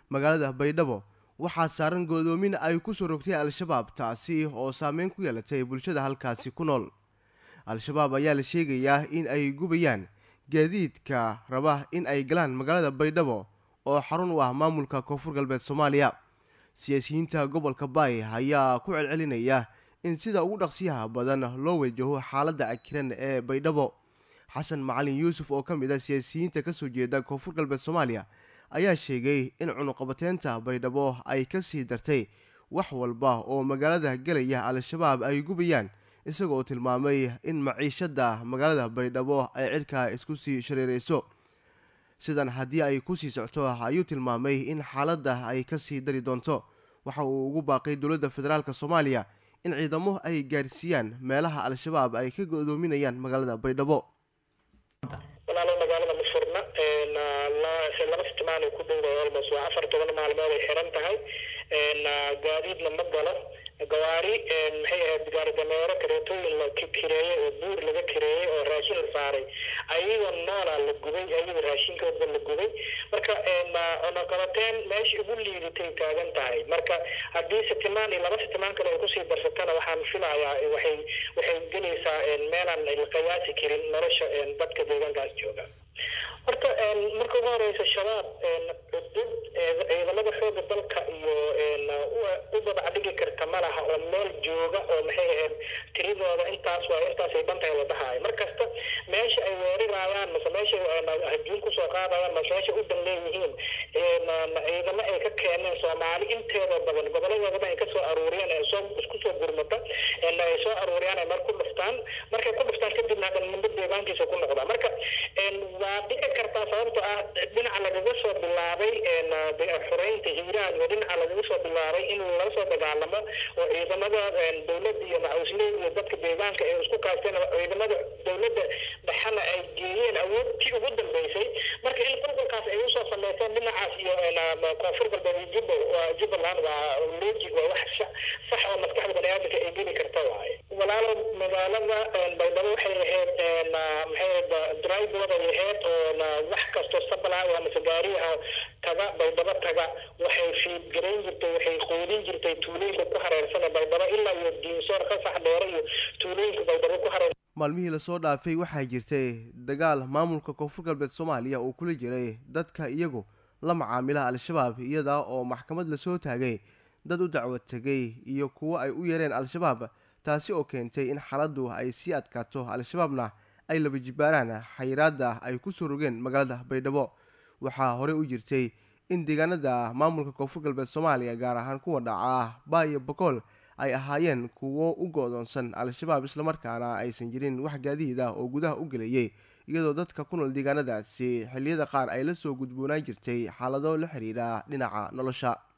magaalada baydhabo waxaa saaran go'doomin ay ku soo rogtay al-shabaab taasi oo saameyn ku yeelatay bulshada halkaasi ku nool al-shabaab ayaa la sheegayaa in ay gubayaan gaadiidka raba in ay galaan magaalada baydhabo oo xarun u ah maamulka koonfur galbeed soomaaliya siyaasiyiinta gobolka baay ayaa ku celcelinaya in sida ugu dhaqsiyaha badan loo wajaho xaaladda cakiran ee baydhabo xasan macalin yuusuf oo ka mid ah siyaasiyiinta kasoo jeeda koonfur galbeed soomaaliya ayaa sheegay in cunuqabateynta baydhabo ay ka sii dartay wax walba oo magaalada gelaya al-shabaab ay gubayaan isagoo tilmaamay in maciishada magaalada baydhabo ay cidhkaa isku sii shareereyso sidan haddii ay ku sii socto ayuu tilmaamay in xaaladda ay ka sii dari doonto waxa uu ugu baaqay dowladda federaalk soomaaliya in ciidamo ay gaarsiiyaan meelaha al-shabaab ay ka go'doominayaan magaalada baydhabo walaalo magaalada ma furna laba sitimaan ay ku dhowdahay almost waa afar toban maalmood ay xiran tahay gaadiidna ma galo gawaari maxay ahayd gaari dameero kareetooyin la kireeyey oo buur laga kireeyey oo raashin la saaray ayagoo noola la gubay ayagoo raashinkooda la gubay marka cunuqabateen meesha ugu liidatay taagan tahay marka haddii sitimaan iyo laba sitimaan kale ay kusii darsatana waxaan filayaa waxay waxay gelaysaa meelaan la qiyaasi karin nolosha dadka deegaankaas jooga horta marka ugu horeysa shabaab cudud ciidamada xooga dalka iyo u babacdhigi karta ma laha oo meel jooga oo maxay ahayd tiridooda intaas waa intaasay dhantahay wadahaay mar kasta meesha ay weerarayaan mase meesha hajuun kusoo qaadayaan mase meesha u dan leeyihiin ciidamo ay ka keeneen soomaali inteeda badan goboladooda ay kasoo aruuriyeen ee soo isku soo gurmata ay soo aruuriyaan ay mar ku dhuftaan markay ku dhuftaan kadibna hadan muddo deegaankiisa ku noqda marka waa dhici kartaa sababto ah dhinaca lagaga soo bilaabay xoreynta hiiraan iyo dhinaca lagaga soo bilaabay in laga soo dagaalamo oo ciidamada dowladda iyo macawisley iyo dadka deegaanka ay isku kaasteen ciidamada dowladda dhexana ay geeyeen awoodtii ugu dambeysay marka in qulqulkaas ay usoo sameyseen dhinacaas iyo koonfur galbeed iyo jubba jubbaland waa logic waa wax sax oo maskaxda baniaadamka ay geli karta waaye walaalo magaalada baydhabo waxay ahayd maxay driveway ahayd oo wax kasto sabla waa mase gaariha taga baydhabo taga waxay fiidgarayn jirtay waxay qoodin jirtay tuulooyinka ku hareersan baydhabo ilaa iyo diinsoor qasax dheere iyo tuulooyinka baydhabo ku hareersan maalmihii lasoo dhaafay waxaa jirtay dagaal maamulka koonfur galbeed soomaaliya uu kula jiray dadka iyagu la macaamila al-shabaab iyada oo maxkamad lasoo taagay dad u dacwo tegay iyo kuwo ay u yeereen al-shabaab taasi oo keentay in xaaladdu ay sii adkaato al-shabaabna ay laba jibaaraan xayiraada ay ku soo rogeen magaalada baydhabo waxaa horey u jirtay in deegaanada maamulka koonfur galbeed soomaaliya gaar ahaan kuwa dhaca baa iyo bokool ay ahaayeen kuwo u go-doonsan al-shabaab islamarkaana aysan jirin wax gaadiid ah oo gudaha u gelayay iyadoo dadka ku nool deegaanadaasi xilliyada qaar ay la soo gudboonaan jirtay xaalado la xiriira dhinaca nolosha